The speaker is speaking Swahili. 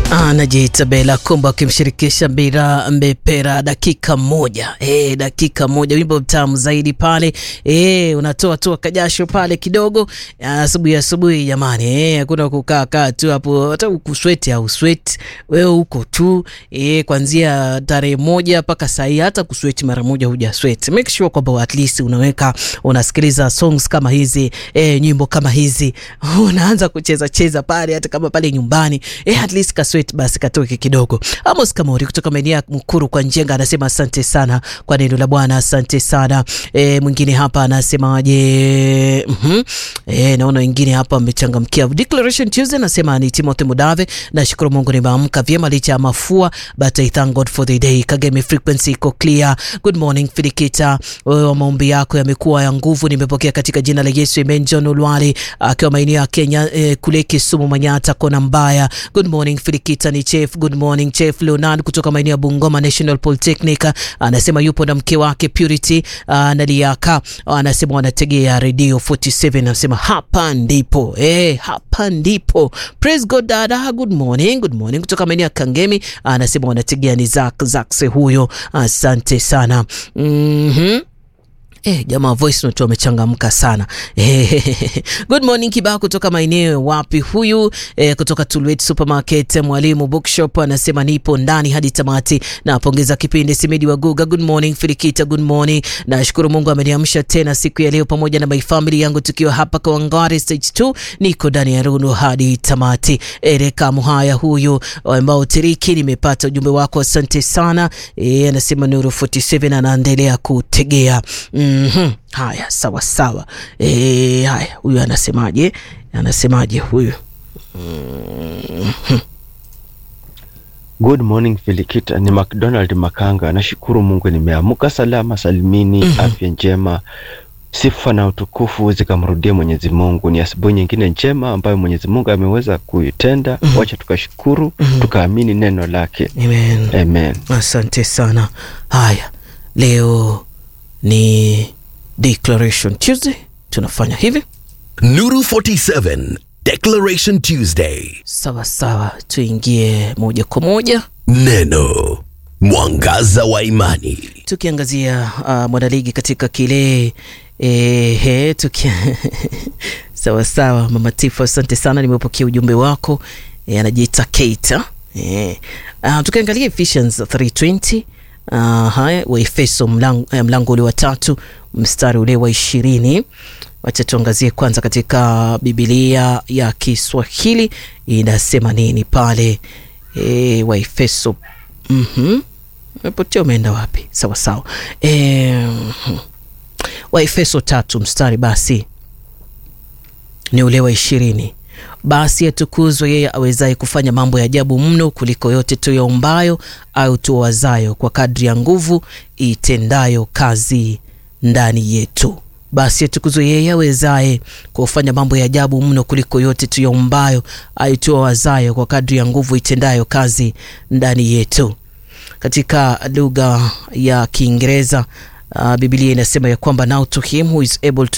Anajiita Bela Kumba akimshirikisha Bira Mbepera, dakika moja e, dakika moja, wimbo mtamu zaidi pale e, unatoa toa kajasho pale kidogo asubuhi asubuhi, jamani hakuna e, kukaa kaa tu hapo, hata kusweti au sweti wewe huko tu e, kuanzia tarehe moja mpaka saa hii, hata kusweti mara moja huja sweti. Make sure kwamba at least unaweka unasikiliza songs kama hizi e, nyimbo kama hizi unaanza kucheza cheza pale, hata kama pale nyumbani e, at least kasweti basi katoke kidogo. Amos Kamori kutoka maeneo ya Mkuru kwa Njenga anasema asante sana kwa neno la Bwana, asante sana e, mwingine hapa anasemaje? mm -hmm. E, naona wengine hapa wamechangamkia Declaration Tuesday. Anasema ni Timothy Mudave, nashukuru Mungu nimeamka vyema licha ya mafua, but I thank God for the day. Kagemi frequency iko clear. Good morning Filikita, wewe maombi yako yamekuwa ya nguvu, nimepokea katika jina la Yesu. Amen. John Ulwali akiwa maeneo ya Kenya e, kule Kisumu Manyata kona mbaya. Good morning Filikita ni Chef. Good morning Chef Leonard kutoka maeneo ya Bungoma National Polytechnic anasema yupo na mke wake Purity Naliaka, anasema wanategea Radio 47, anasema hapa ndipo eh, hapa ndipo. Praise God dada, good morning, good morning kutoka maeneo ya Kangemi anasema wanategea ni Zak Zakse huyo, asante sana mm -hmm. Eh, jamaa voice note wamechangamka sana. Eh, good morning Kibao kutoka maeneo wapi huyu? Eh, kutoka Tulwet Supermarket Mwalimu Bookshop anasema nipo ndani hadi tamati. Napongeza kipindi Simedi wa Guga. Good morning Filikita, good morning. Nashukuru Mungu ameniamsha tena siku ya leo pamoja na my family yangu tukiwa hapa kwa Wangari stage 2. Niko ndani ya Runo hadi tamati. Ereka Muhaya huyu ambao tiriki nimepata ujumbe wako asante sana. Eh, anasema Nuru 47 anaendelea kutegea. Mm -hmm. Haya, sawa sawa. E, haya huyu anasemaje? Anasemaje huyu? mm -hmm. Good morning Filikita, ni McDonald Makanga. Nashukuru Mungu nimeamka salama salimini. mm -hmm. Afya njema, sifa na utukufu zikamrudia Mwenyezi Mungu. Ni asubuhi nyingine njema ambayo Mwenyezi Mungu ameweza kuitenda. mm -hmm. Wacha tukashukuru, mm -hmm. tukaamini neno lake. Amen. Amen. Asante sana. Haya, leo ni Declaration Tuesday, tunafanya hivi Nuru 47 Declaration Tuesday. sawa sawa, tuingie moja kwa moja Neno mwangaza wa imani. tukiangazia uh, mwanaligi katika kile ehe, tuki sawa sawa. Mama Tifu, asante sana, nimepokea ujumbe wako. E, anajiita Keita e. Uh, tukiangalia Ephesians 320 uh, haya Waefeso mlango, mlango ule wa tatu mstari ule wa ishirini. Wacha tuangazie kwanza katika Biblia ya Kiswahili inasema nini pale e, Waefeso mhm Umepotea, umeenda wapi? Sawa sawa. E, Waefeso tatu mstari basi ni ule wa ishirini. Basi atukuzwe yeye awezaye kufanya mambo ya ajabu mno kuliko yote tuyaombayo au tuwazayo, kwa kadri ya nguvu itendayo kazi ndani yetu. Basi atukuzwe yeye awezaye kufanya mambo ya ajabu mno kuliko yote tuyaombayo au tuwazayo, kwa kadri ya nguvu itendayo kazi ndani yetu. Katika lugha ya Kiingereza uh, Biblia inasema ya kwamba now to him who is able to